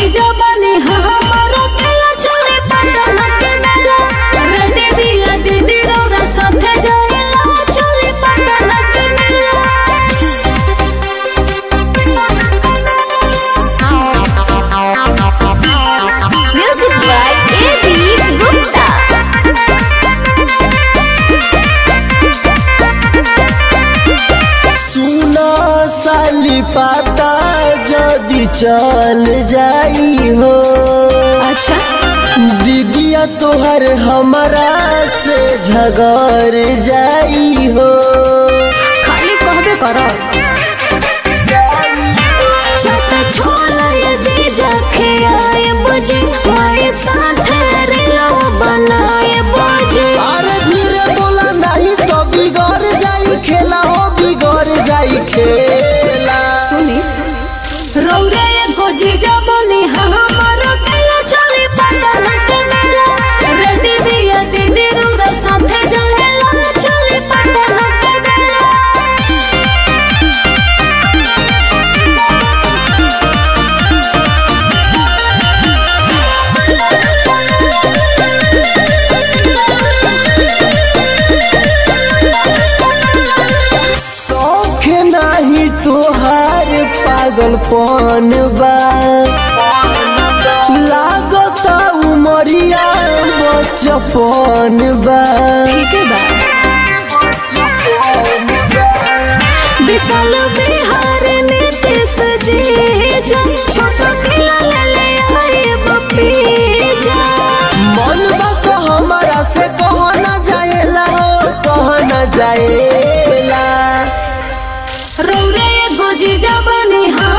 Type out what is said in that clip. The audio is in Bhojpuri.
जीजा बने हमारो केला चले पटना के मेला रेडी बिया दीदी रौरा साथे जाएला चले पटना के मेला Music by A.B. Gupta. सुनो साली पाता जदी चल जाई हो अच्छा दीदिया तोहर हमरा से झगड़ जाई हो खाली कहबे करो चटे छोला ये जीजा खियाए बुझे माए साथे रेलो बनाए बुझे अरे धीरे बोला नहीं तो बिगड़ जाई खेला हो बिगड़ जाई खेला सुनी रौरे एगो जीजा बने हमारो केला चली पटना के मेला रेडी बिया दीदी रौरा साथे जाएला चली पटना के मेला शौक नहीं तोहार पागलपन बा लागत उमरिया बचपन बा ठीक है बा विशाल बिहार नीतीश जी जा छोटा खिला ले ले आए बपीजा मन बा तो हमारा से कह न जाएला हो कह न जाएला रौरे एगो जीजा बने हाँ